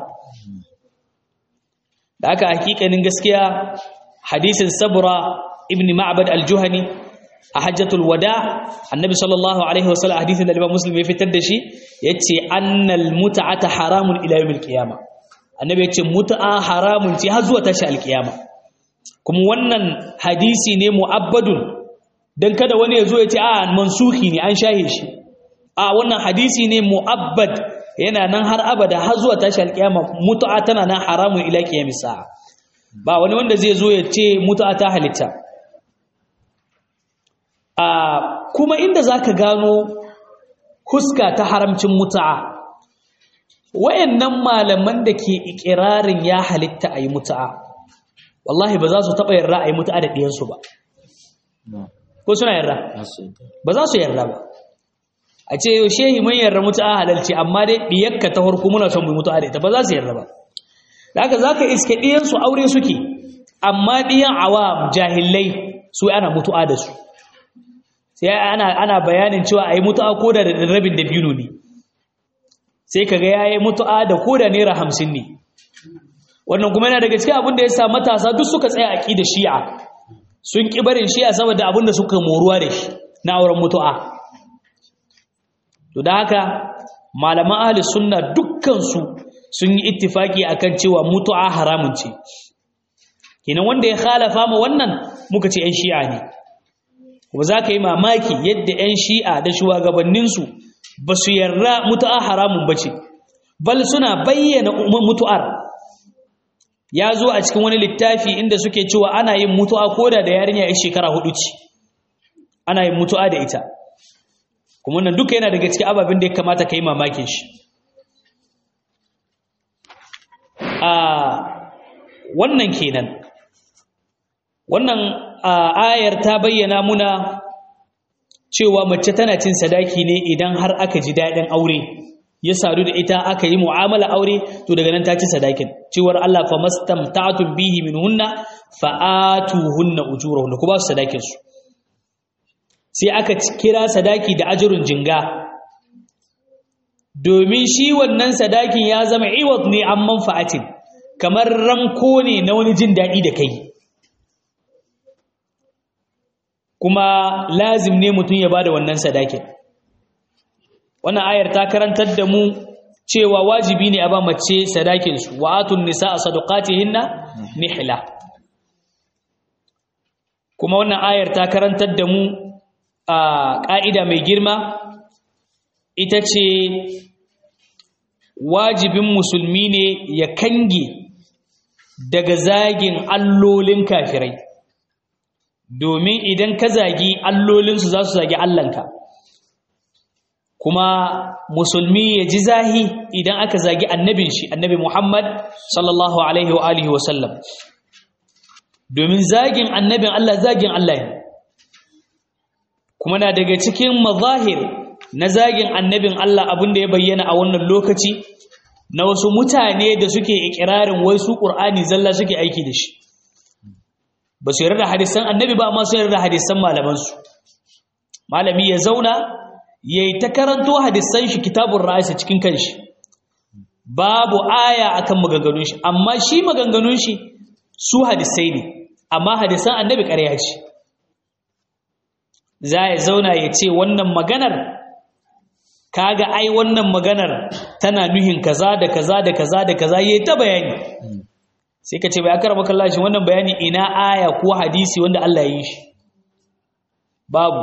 da aka hakikanin gaskiya hadisin sabura ibn ma'bad al-juhani a hajjatul wada annabi sallallahu alaihi wasallam hadisin da Imam Muslim ya fitar da shi yace annal mut'ata haramun ila yawmil qiyama annabi yace mut'a haramun ce har zuwa tashi al-qiyama kuma wannan hadisi ne mu'abbadun dan kada wani ya zo ya ce a mansuhi ne an shahe shi a wannan hadisi ne mu'abbad yana nan har abada har zuwa tashi al-qiyama mut'a tana nan haramun ila qiyamis sa'a ba wani wanda zai zo ya ce mut'a ta halitta a kuma inda za ka gano huska ta haramcin mutu'a wayannan malaman da ke ikirarin ya halitta a yi mutu'a wallahi ba za su taɓa yarda a yi mutu'a da ɗiyansu ba ko suna yarda ba za su yarda ba a ce shehi mun yarda mutu'a halalci amma dai ɗiyakka ta harku muna son mu mutu'a da ita ba za su yarda ba da haka za ka iske ɗiyansu aure suke amma ɗiyan awa jahillai su ana mutu'a da su sai ana ana bayanin cewa ayi mutu'a ko da rabin da biyu ne sai kaga yayi mutu'a da ko da naira 50 ne wannan kuma yana daga cikin abin da ya sa matasa duk suka tsaya aqida shi'a sun ki barin shi'a saboda abin da suka moruwa da shi na auren mutu'a to da haka malaman ahli sunna dukkan su sun yi ittifaki akan cewa mutu'a haramun ce kenan wanda ya khalafa ma wannan muka ce 'yan shi'a ne ba za ka yi mamaki yadda 'yan shi'a da shugabanninsu ba su yarda mutu'a haramun ba ce bal suna bayyana mutu'ar ya zo a cikin wani littafi inda suke cewa ana yin mutu'a koda da yarinya ya shekara hudu ce ana yin mutu'a da ita kuma nan duka yana daga cikin ababen da ya kamata ka yi mamakin shi a wannan kenan wannan ayar ta bayyana muna cewa mace tana cin sadaki ne idan har aka ji daɗin aure ya sadu da ita aka yi mu'amala aure to daga nan ta ci sadakin cewar Allah fa mastamta'tum bihi minhunna fa atuhunna ujurahunna ku ba su sadakin su sai aka kira sadaki da ajrun jinga domin shi wannan sadakin ya zama iwat ne an manfa'atin kamar ranko ne na wani jin daɗi da kai kuma lazim ne mutum ya bada wannan sadakin wannan ayar ta karantar da mu cewa wajibi ne a ba mace sadakinsu wa atun nisa a sadaqatihinna nihla kuma wannan ayar ta karantar da mu a ƙa'ida mai girma ita ce wajibin musulmi ne ya kange daga zagin allolin kafirai domin idan ka zagi allolinsu za su zagi allanka kuma musulmi ya ji zahi idan aka zagi annabin shi annabi muhammad sallallahu alaihi wa alihi wa sallam domin zagin annabin allah zagin allah ne kuma na daga cikin mazahir na zagin annabin Allah abin da ya bayyana a wannan lokaci na wasu mutane da suke ikirarin wai su Qur'ani zalla suke aiki da shi ba su yarda da hadisan annabi ba amma su yarda da hadisan malaman su malami ya zauna yayi ta karanto hadisan shi kitabun ra'isi cikin kanshi babu aya akan maganganun shi amma shi maganganun shi su hadisai ne amma hadisan annabi ƙarya ce za ya zauna ya ce wannan maganar kaga ai wannan maganar tana nuhin kaza da kaza da kaza da kaza yayi ta bayani sai ka ce bai akara maka Allah shi wannan bayani ina aya ko hadisi wanda Allah ya yi shi babu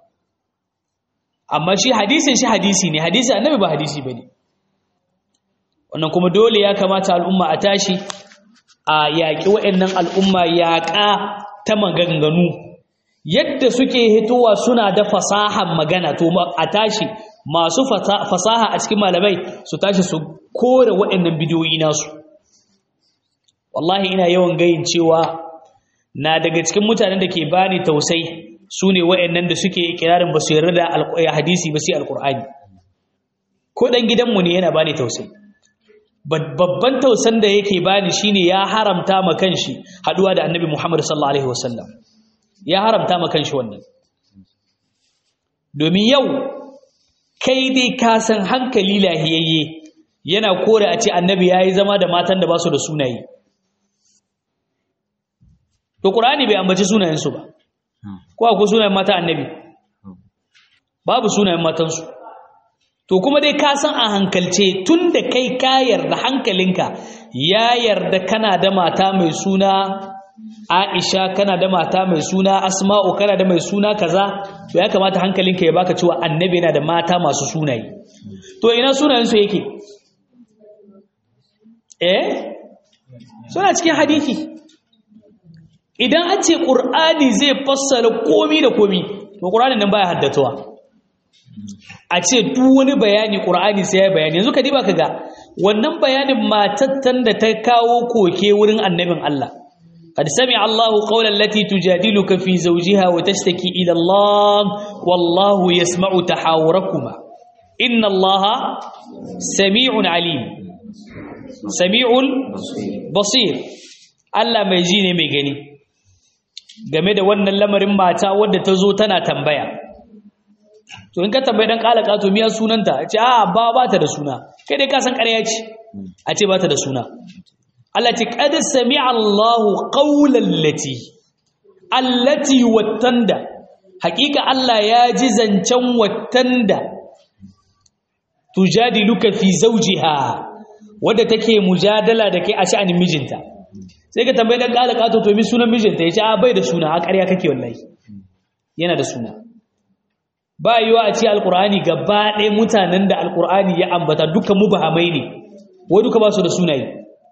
amma shi hadisin shi hadisi ne hadisi annabi ba hadisi bane wannan kuma dole ya kamata al'umma a tashi a yaƙi waɗannan al'umma yaƙa ta maganganu yadda suke hitowa suna da fasahan magana to a tashi masu fasaha a cikin malamai su tashi su kore waɗannan bidiyoyi nasu wallahi ina yawan gayin cewa na daga cikin mutanen da ke bani tausai su ne waɗannan da suke ikirarin ba su yarda da hadisi ba sai alkur'ani ko ɗan gidanmu ne yana bani tausai babban tausan da yake bani shine ya haramta ma kanshi haɗuwa da annabi muhammad sallallahu alaihi wasallam ya haramta ma kanshi wannan domin yau kai dai ka san hankali lahiyayye yana kore a ce annabi ya yi zama da matan da ba su da sunaye to ƙur'ani bai ambaci sunayensu ba ko akwai sunayen mata annabi babu sunayen matansu to kuma dai ka san a hankalce tun da kai ka yarda hankalinka ya yarda kana da mata mai suna Aisha kana da mata mai suna Asma'u kana da mai suna kaza to ya kamata hankalinka ya baka cewa annabi yana da mata masu sunaye to ina sunayen su yake eh suna cikin hadisi idan an ce qur'ani zai fassara komi da komi to qur'anin nan baya haddatuwa a ce duk wani bayani qur'ani sai ya bayani yanzu ka diba kaga wannan bayanin matattan da ta kawo koke wurin annabin Allah قد سمع الله قول التي تجادلك في زوجها وتشتكي إلى الله والله يسمع تحاوركما إن الله سميع عليم سميع بصير Allah mai ji ne mai gani game da wannan lamarin mata wadda ta zo tana tambaya to in ka tambayi dan kala kato miya sunanta ce a ba ba ta da suna kai dai ka san ƙarya ce a ce ba ta da suna Allah ce qad sami'a Allahu qawlan lati allati wattanda hakika Allah ya ji zancen wattanda tujadiluka fi zawjiha wadda take mujadala da kai a sha'anin mijinta sai ka tambayi dan kala kato to mi sunan mijinta yace a bai da suna a ƙarya kake wallahi yana da suna ba yiwa a ce alqur'ani gaba ɗaya mutanen da alqur'ani ya ambata duka mubahamai ne wai duka ba su da sunaye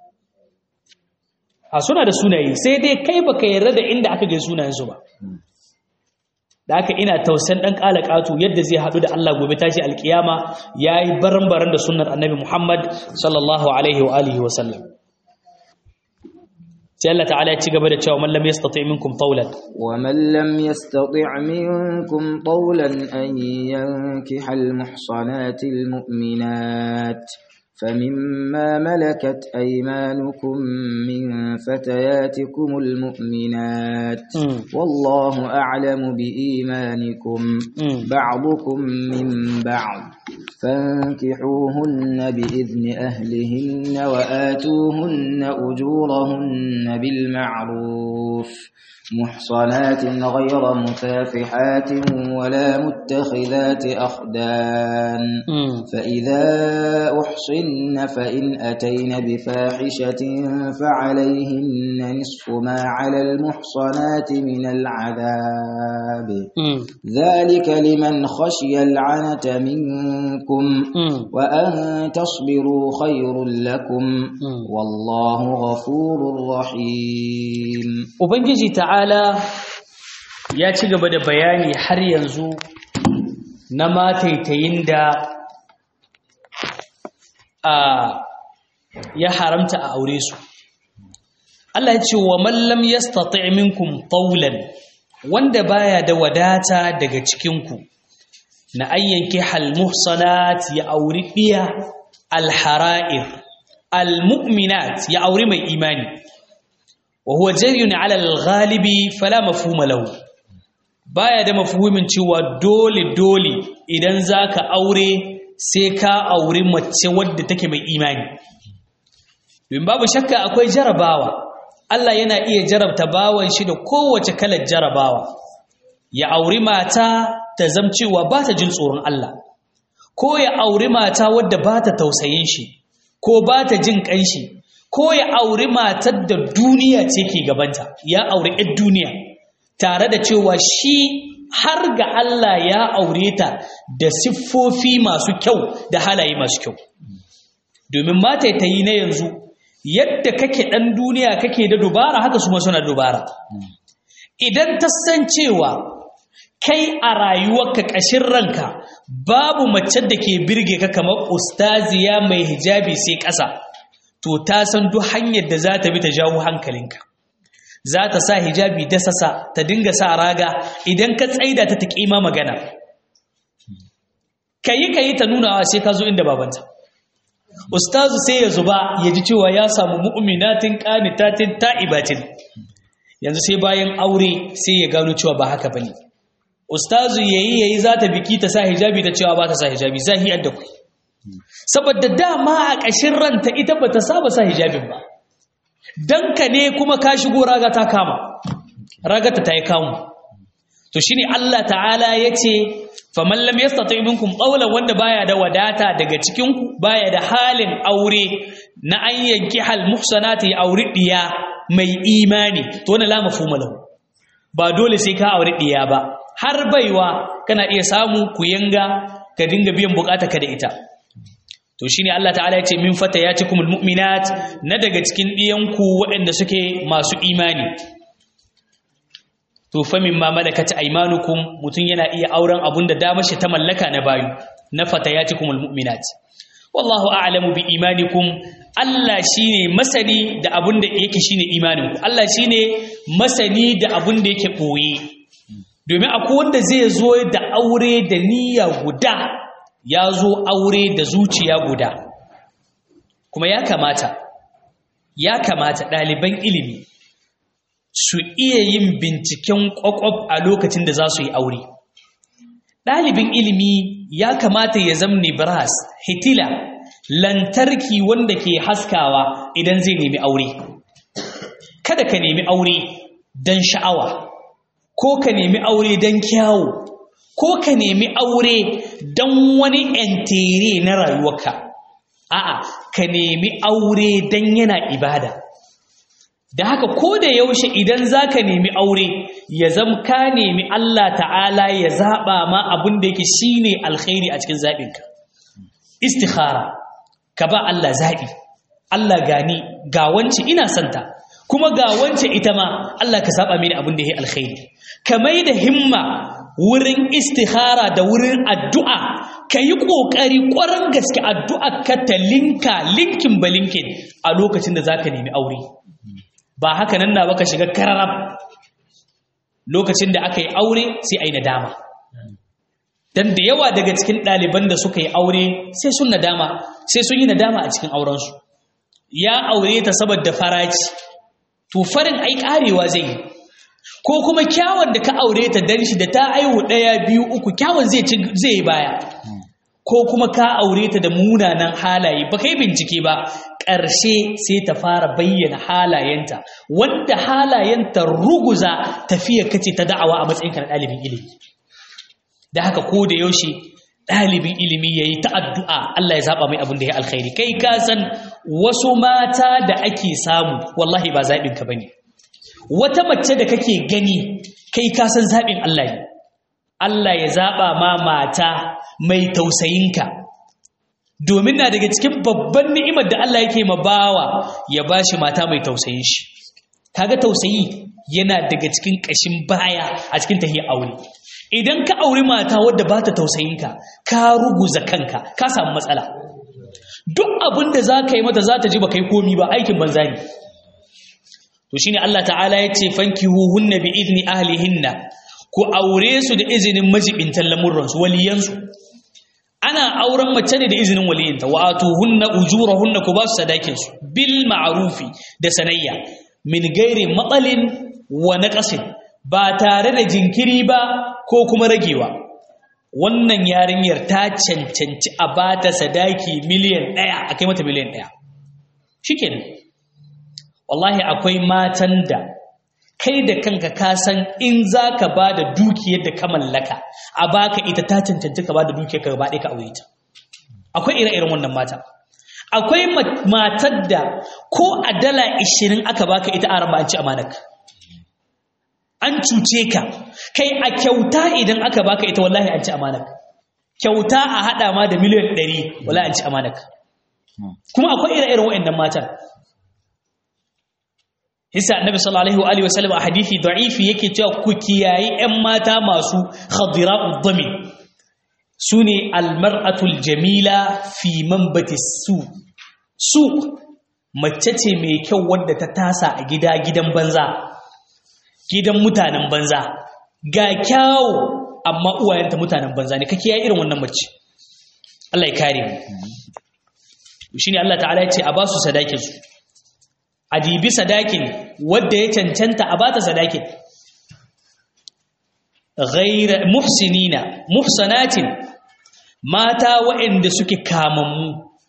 a suna da sunaye sai dai kai baka yarda da inda aka ga sunayensu ba da haka ina tausan dan kalakatu yadda zai hadu da Allah gobe tashi alkiyama yayi baran-baran da sunnar annabi Muhammad sallallahu alaihi wa alihi wa sallam sai Allah ta'ala ya ci gaba da cewa man lam yastati minkum tawlan wa man lam yastati minkum tawlan an yankiha al muhsanati al mu'minat فمما ملكت أيمانكم من فتياتكم المؤمنات والله أعلم بإيمانكم بعضكم من بعض فانكحوهن بإذن أهلهن وآتوهن أجورهن بالمعروف محصنات غير مسافحات ولا متخذات أخدان فإذا أحصن فإن أتين بفاحشة فعليهن نصف ما على المحصنات من العذاب ذلك لمن خشي العنة منكم وأن تصبروا خير لكم والله غفور رحيم Ubangiji ta'ala ya ci gaba da bayani har yanzu na mataitayin da a ya haramta a aure su. Allah ya ce wa mallam ya minkum taulan wanda baya da wadata daga cikinku na ayyanki halmuhsanat ya auri ɗiya alhara'ir almu'minat ya auri mai imani. وهو جري على الغالب فلا مفهوم له baya da mafhumin cewa dole dole idan zaka aure sai ka aure mace wadda take mai imani don babu shakka akwai jarabawa Allah yana iya jarabta bawan shi da kowace kalar jarabawa ya auri mata ta zamcewa ba ta jin tsoron Allah ko ya auri mata wadda ba ta tausayin shi ko ba ta jin ƙanshi ko ya auri matar da duniya ce ke gabanta ya auri 'yar duniya tare da cewa shi har ga Allah ya aure ta da siffofi masu kyau da halaye masu kyau domin mata ta yi na yanzu yadda kake ɗan duniya kake da dubara haka su suna dubara idan ta san cewa kai a rayuwarka ƙashin ranka babu mace da ke birge ka kamar ustaziya mai hijabi sai ƙasa to ta san duk hanyar da za ta bi ta jawo hankalinka za ta sa hijabi da sasa ta dinga sa raga idan ka tsaida ta ta kima magana kayi kayi ta nunawa sai ka zo inda babanta ustazu sai ya zuba ya ji cewa ya samu mu'minatin qanitatin ta'ibatin yanzu sai bayan aure sai ya gano cewa ba haka bane ustazu yayi yayi za ta biki ta sa hijabi ta cewa ba ta sa hijabi zahiyar da ku saboda dama a ƙashin ranta ita ba ta saba sa hijabin ba don ka ne kuma ka shigo raga ta kama ragata ta yi kamu to shine Allah ta'ala ya ce faman lam yastati minkum qawlan wanda baya da wadata daga cikin ku baya da halin aure na an yanki hal muhsanati aure diya mai imani to wannan la mafhuma lahu ba dole sai ka aure diya ba har baiwa kana iya samu ku yanga ka dinga biyan bukata ka da ita to shine Allah ta'ala yace min fatayatikumul mu'minat na daga cikin diyanku waɗanda suke masu imani to fa mimma malakat aymanukum mutun yana iya auren abunda da mashi ta mallaka na bayu na fatayatikumul mu'minat wallahu a'lamu bi imanikum Allah shine masani da abunda yake shine imaninku Allah shine masani da abunda yake boye domin akwai wanda zai zo da aure da niyya guda ya zo aure da zuciya guda kuma ya kamata ya kamata ɗaliban ilimi su iya yin binciken ƙwaƙwaf a lokacin da za su yi aure ɗalibin ilimi ya kamata ya zamne brass hitila lantarki wanda ke haskawa idan zai nemi aure kada ka nemi aure don sha'awa ko ka nemi aure don kyawu ko ka nemi aure don wani ‘yantere na rayuwarka, a'a, ka nemi aure don yana ibada. Da haka ko da yaushe idan za ka nemi aure, ya zam ka nemi Allah ta'ala ya zaɓa ma abin da yake shi ne alkhairi a cikin zaɓinka. Istikhara, ka ba Allah zaɓi, Allah gani, ga wance ina santa, kuma ga wance ita ma Allah ka zaɓa mini abin da ya alkhairi. Ka mai da himma wurin istihara da wurin addu'a ka yi ƙoƙari ƙwarar gaske addu'a ka ta linka linkin ba linkin a lokacin da za ka nemi aure ba haka nan na baka shiga kararrab lokacin da aka yi aure sai a yi nadama dan da yawa daga cikin ɗaliban da suka yi aure sai sun nadama sai sun yi nadama a cikin aurensu ya aure ta saboda faraci to farin ai karewa zai yi ko kuma kyawun da ka aure ta dan shi da ta aihu ɗaya biyu uku kyawun zai yi baya ko kuma ka aure ta da munanan halaye ba kai bincike ba ƙarshe sai ta fara bayyana halayenta wanda halayenta ruguza tafiya kace ta da'awa a matsayinka na ɗalibin ilimi da haka ko da yaushe ɗalibin ilimi ya yi ta addu'a Allah ya zaɓa mai abin da ya alkhairi kai ka san wasu mata da ake samu wallahi ba zaɓinka ba ne wata mace da kake gani kai ka san zaɓin Allah ne Allah ya zaɓa ma mata mai tausayinka domin na daga cikin babban ni'imar da Allah yake ma bawa ya ba shi mata mai tausayin shi kaga tausayi yana daga cikin ƙashin baya a cikin tahiyar aure idan ka auri mata wadda ba ta tausayinka ka ruguza kanka ka samu matsala duk abin da za ka yi mata za ta ji ba kai komi ba aikin banza ne to shine Allah ta'ala ya ce fankihu hunna bi idni ahlihinna ku aure su da izinin majibintan lamurransu waliyansu ana auren mace ne da izinin waliyinta wa atuhunna ujurahunna ku ba su sadakin su bil ma'rufi da sanayya min gairi matsalin wa naqasin ba tare da jinkiri ba ko kuma ragewa wannan yarinyar ta cancanci a bata sadaki miliyan ɗaya a kai mata miliyan ɗaya shikenan wallahi akwai matan da kai da kanka ka san in za ka ba da dukiyar da ka mallaka a baka ita ta cancanci ka ba da dukiyar ka ba ɗaya ka aure ta akwai ire-iren wannan mata akwai matar da ko a dala ishirin aka baka ita a raba an ci amanaka an cuce ka kai a kyauta idan aka baka ita wallahi an ci amanaka kyauta a haɗa ma da miliyan ɗari wallahi an ci amanaka kuma akwai ire-iren waɗannan matan Hisa Annabi sallallahu alaihi wa sallam a hadisi da'ifi yake cewa ku kiyayi ƴan mata masu khadira'ud dami sune almar'atul jamila fi manbati su su mace ce mai kyau wadda ta tasa a gida gidan banza gidan mutanen banza ga kyawu amma uwayenta mutanen banza ne ka kiyaye irin wannan mace Allah ya kare mu shine Allah ta'ala ya ce a ba su sadakin su a dibi sadakin wadda ya cancanta a bata sadakin ghaira muhsinina muhsanatin mata waɗanda suke kamammu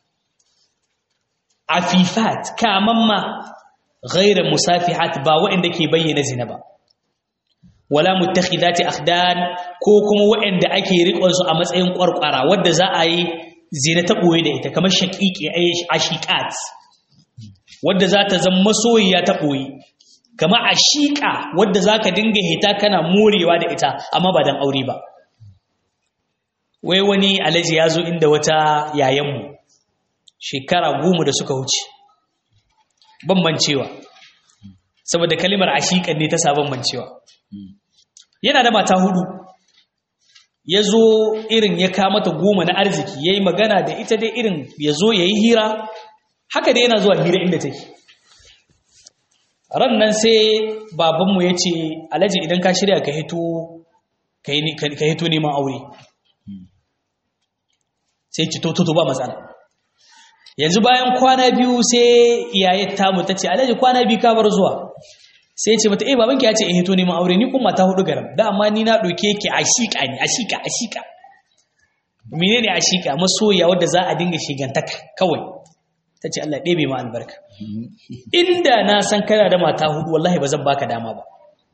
afifat kamamma ghaira musafihat ba waɗanda ke bayyana zina ba wala muttakhidati akhdan ko kuma waɗanda ake riƙon su a matsayin ƙwarƙwara wadda za a yi zina ta ɓoye da ita kamar shaqiqi ashiqat wadda za ta zama masoyiya ta ɓoye kama a shiƙa wadda za ka dinga hita kana morewa da ita amma ba don aure ba wai wani alaji ya zo inda wata yayanmu shekara goma da suka wuce bambancewa saboda kalimar ashiƙan ne ta sa bambancewa yana da mata hudu ya zo irin ya kamata goma na arziki ya yi magana da ita dai irin ya zo ya yi hira haka da yana zuwa hira inda take ran nan sai babanmu ya ce alhaji idan ka shirya ka hito ka hito neman aure sai ci toto ba matsala yanzu bayan kwana biyu sai iyaye tamu ta ce alhaji kwana biyu ka bar zuwa sai ce mata eh babanki ya ce in hito neman aure ni kuma ta hudu garam da amma ni na ɗauke ki ashika ne ashika ashika menene ashika masoya wadda za a dinga shigantaka kawai ta ce Allah ɗebe ma albarka inda na san kana da mata hudu wallahi ba zan baka dama ba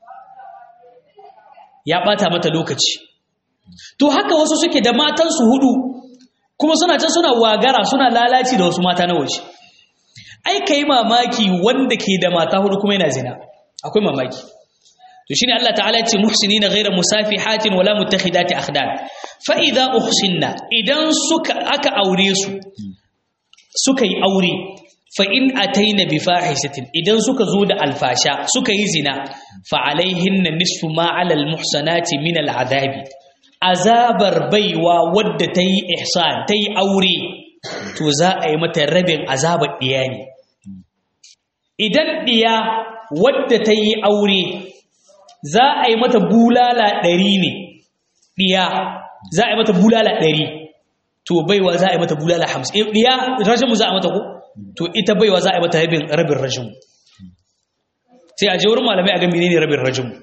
ya ɓata mata lokaci to haka wasu suke da matansu hudu kuma suna can suna wagara suna lalaci da wasu mata na waje ai ka yi mamaki wanda ke da mata hudu kuma yana zina akwai mamaki to shine Allah ta'ala ya ce muhsinina ghayra musafihatin wala muttakhidati akhdan fa idza uhsinna idan suka aka aure su suka yi aure fa in ataina bi fahishatin idan suka zo da alfasha suka yi zina fa alaihinna nisfu ma ala al muhsanati min al adabi azabar baiwa wadda ta yi ihsan ta yi aure to za a yi mata rabin azabar ɗiya ne idan ɗiya wadda ta yi aure za a yi mata bulala ɗari ne ɗiya za a yi mata bulala ɗari to baiwa za a yi mata bulala hamsin ɗiya rashinmu za a mata ko to ita baiwa za a yi mata rabin rashinmu sai a je wurin malamai a ga menene rabin rashinmu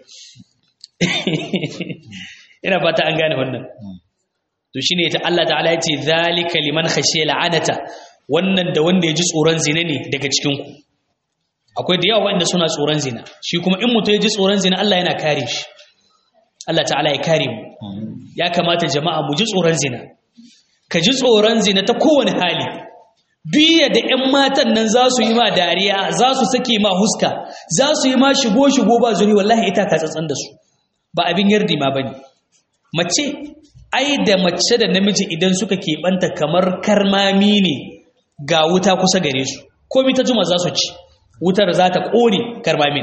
ina fata an gane wannan to shine ta Allah ta'ala yace zalika liman khashiya la'anata wannan da wanda ya ji tsoron zina ne daga cikin ku akwai da yawa wanda suna tsoron zina shi kuma in mutum ya ji tsoron zina Allah yana kare shi Allah ta'ala ya kare mu ya kamata jama'a mu ji tsoron zina ka ji tsoron zina ta kowane hali biya da 'yan matan nan za su yi ma dariya za su sake ma huska za su yi ma shigo-shigo ba zuri wallahi ita ka tsatsan da su ba abin yardi ma ba ne mace ai da mace da namiji idan suka keɓanta kamar karmami ne ga wuta kusa gare su komi ta juma za su ci wutar za ta ƙone karmamin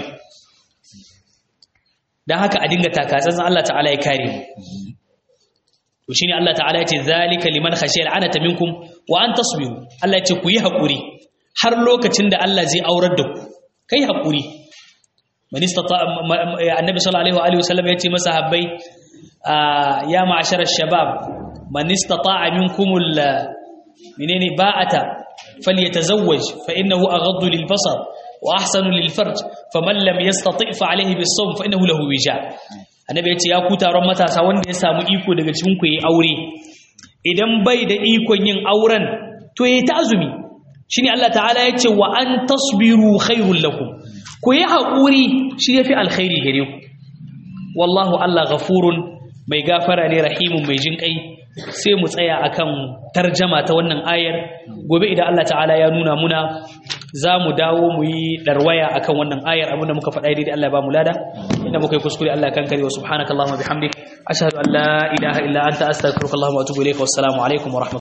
don haka a dinga takatsantsan Allah ta'ala ya kare mu to shine Allah ta'ala yace zalika liman khashiya al'anata minkum wa an tasbiru Allah yace ku yi hakuri har lokacin da Allah zai aurar da ku kai hakuri man istata annabi sallallahu alaihi wa sallam yace masahabbai ya ma'ashar ash-shabab man istata'a minkum minani ba'ata falyatazawwaj fa innahu aghaddu lil-basar wa ahsanu lil-farj faman lam yastati' fa alayhi bis-sawm fa innahu lahu wija annabi ya ce ya ku taron matasa wanda ya samu iko daga cikin ku yi aure idan bai da ikon yin auren to yayi ta azumi shine Allah ta'ala ya ce wa an tasbiru khairul lakum ku yi hakuri shi yafi alkhairi gare ku wallahu Allah ghafurun mai gafara ne rahimun mai jin kai sai mu tsaya akan tarjama ta wannan ayar gobe idan Allah ta'ala ya nuna muna za mu dawo mu yi darwaya akan wannan ayar abinda muka faɗa daidai Allah ya ba mu lada inda muka yi kuskure Allah kan kare wa subhanakallahumma bihamdik ashhadu an la ilaha illa anta astaghfiruka wa atubu ilayka wassalamu alaikum wa